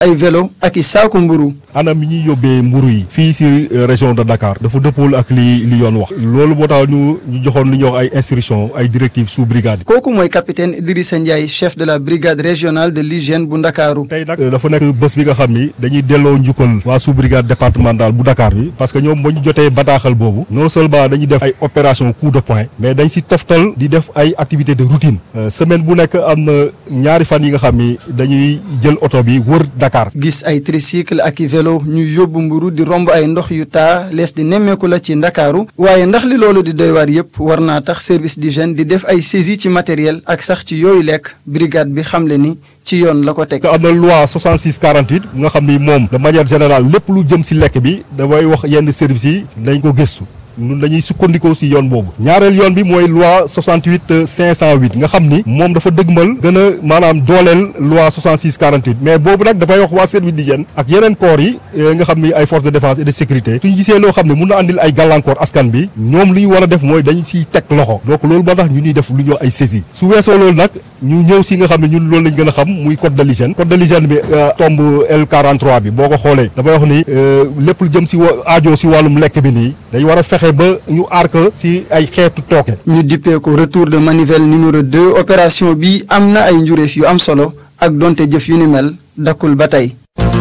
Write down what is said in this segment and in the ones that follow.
ay vélo ak i saaku mburu anam mi ñuy yóbbee mburu yi fii si région de Dakar dafa dëppool ak li li yoon wax loolu moo tax ñu ñu joxoon lu ñuy wax ay instructions ay directives sous brigade kooku mooy capitaine Idrissa Ndiaye chef de la brigade régionale de l'hygiène bu Ndakaaru tey nag dafa nekk bés bi nga xam ni dañuy delloo njukkal waa sous brigade départementale bu Dakar bi parce que ñoom ba ñu jotee bataaxal boobu non seulement dañuy def ay opération coup de poing mais dañ si toftal di def ay activités de routine semaine bu nekk am na ñaari fan yi nga xam ni dañuy jël oto bi wër Dakar. gis ay tricycle ak i vélo ñu yóbbu mburu di romb ay ndox yu taa lees di nemmeeku la ci Ndakaaru waaye ndax li loolu di doy waar yépp war naa tax service d'hygiène di def ay saisie ci matériel ak sax ci yooyu lekk brigade bi xamle ni ci yoon la ko teg. am na loi 66 48 nga xam ni moom de manière générale lépp lu jëm si lekk bi dafay wax yenn services yi dañ ko gëstu. ñun dañuy sukkandikoo si yoon boobu ñaareel yoon bi mooy loi 68 508 nga xam ni moom dafa dëgmal gën a maanaam dooleel loi 66 48 mais boobu nag dafay wax waa service d'hygiène ak yeneen corps yi nga xam ni ay forces de défense et de sécurité suñu gisee loo xam ne mun na andil ay gàllankoor askan bi ñoom li ñu war a def mooy dañ siy teg loxo donc loolu moo tax ñu ñuy def lu ñu ay saisie su weesoo loolu nag ñu ñëw si nga xam ne ñun loolu lañ gën a xam muy code de l'hygiène code de l'hygiène bi tombe L43 bi boo ko xoolee dafay wax ni lépp lu jëm si aajo si wàllum lekk bi nii dañ war a fexe ba ñu aar ko si ay xeetu tooke. ñu dippee ko retour de manivelle numéro 2 opération bi am na ay njureef yu am solo ak donte jëf yu ni mel dakkul ba tey.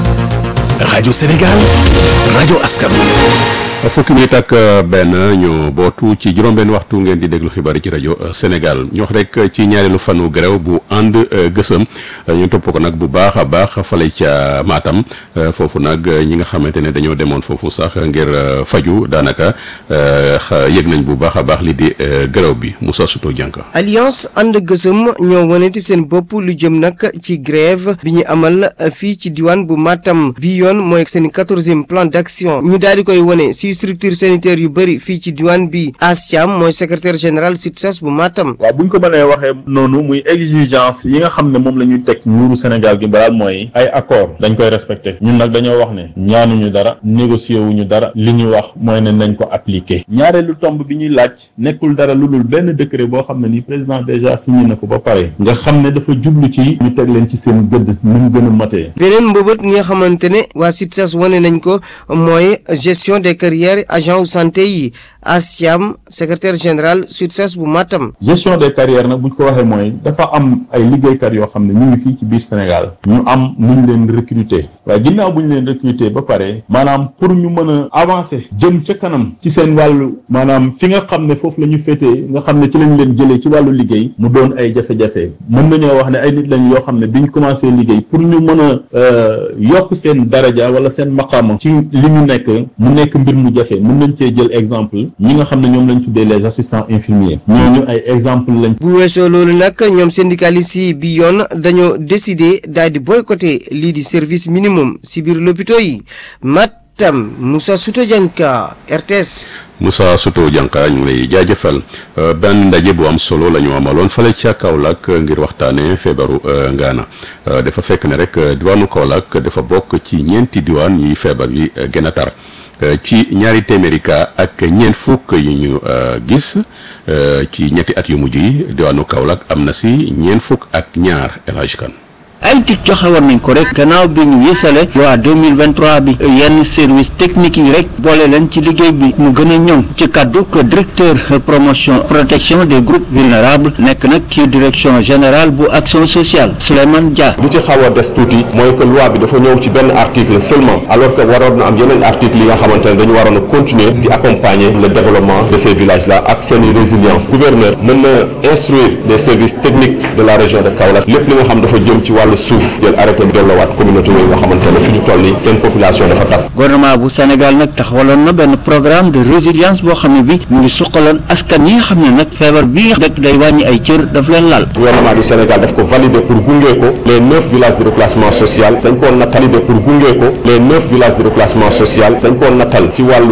rajo Sénégal rajo askan fukki minute ak benn ñu bootu ci juróom-benn waxtu ngeen di déglu xibaar yi ci rajo Sénégal ñu wax rek ci ñaareelu fanu grève bu ànd gësëm ñu topp ko nag bu baax a baax fale ca Matam foofu nag ñi nga xamante ne dañoo demoon foofu sax ngir faju daanaka yëg nañ bu baax a baax li di grève bi Moussa Souto Dianka. alliance ànd gësëm ñoo waneti seen bopp lu jëm nag ci grève bi ñu amal fii ci diwaan bu Matam bi yoon mooy seen quatorzième plan d'action ñu daal di koy wane si structure sanitaire yu bëri fii ci diwaan bi Asiam mooy secrétaire général SUTSAS bu Matam. waaw bu ñu ko mënee waxee noonu muy exigence yi nga xam ne moom la ñuy teg nguuru Sénégal gi balaa mooy ay accord dañ koy respecté ñun nag dañoo wax ne ñaanuñu dara négocier wuñu dara li ñu wax mooy ne nañ ko appliquer ñaareelu tomb bi ñuy laaj nekkul dara lu dul benn décret boo xam ne ni président déjà signé na ko ba pare nga xam ne dafa jublu ci ñu teg leen ci seen gëdd nu mu gën a matee. beneen mbëbët nga xamante ne waa SUTSAS wane nañ ko mooy gestion des carrières agent santé yi Asiam secrétaire général SUTSAS bu Matam. gestion des carrières nag bu ñu ko waxee mooy dafa am ay liggéeykat yoo xam ne ñu ngi fii ci biir Sénégal ñu am nu ñu leen recruter waaye ginnaaw bu ñu leen recruter ba pare maanaam pour ñu mën a avancer jëm ca kanam ci seen wàllu maanaam fi nga xam ne foofu la ñu féetee nga xam ne ci lañ leen jëlee ci wàllu liggéey mu doon ay jafe-jafe mën nañoo wax ne ay nit lañ yoo xam ne bi ñu commencé liggéey pour ñu mën a yokk seen daraja wala seen maqaama ci li ñu nekk mu nekk mbir mu jafe mën nañ cee jël exemple ñi nga xam ne ñoom lañ tuddee les assistants infirmiers ñooñu ay exemple lañ. bu weesoo loolu nag ñoom syndicalistes yi bi yoon dañoo décider daal di boycotter lii di service minimum si biir lopito yi Matam Moussa Souto Dianka RTS. Moussa Souto Dianka ñu ngi lay jaajëfal benn ndaje bu am solo la ñu amaloon fale ca Kaolack ngir waxtaanee feebaru ngaana dafa fekk ne rek diwaanu Kaolack dafa bokk ci ñeenti diwaan yi feebar bi gën a tar. ci ñaari téeméeri cas ak ñeent fukk yu ñu gis ci ñetti at yu mujj yi diwaanu Kaolack am na si ñeent fukk ak ñaar El Hadj Kane ay tic joxe war nañ ko rek gannaaw bi ñu yësale loi 2023 bi yenn service technique yi rek boole leen ci liggéey bi mu gën a ñoŋ ci kaddu que directeur promotion protection des groupes vulnérables nekk nag ci direction générale bu action sociale Souleymane Dia. lu ci xaw a des tuuti mooy que loi bi dafa ñëw ci benn article seulement alors que waroon na am yeneen article yi nga xamante ne dañu waroon a continuer di accompagner le développement de ces villages là ak seeni résilience gouverneur mën na instruire les services techniques de la région de Kaolack lépp li nga xam dafa jëm ci wàllu suuf jël arrêté bi delloowaat communauté yooyu nga xamante ne fi ñu toll nii seen population dafa tar gouvernement bu Sénégal nag taxawaloon na benn programme de résilience boo xam ne bi mu ngi suqaloon askan yi nga xam ne nag feebar bii rek day wàññi ay cër daf leen laal gouvernement du Sénégal daf ko valider pour gunge ko les neuf villages de reclassement social dañ koo nattal pour gunge ko les neuf villages de reclassement social dañ koo nattal ci wàllu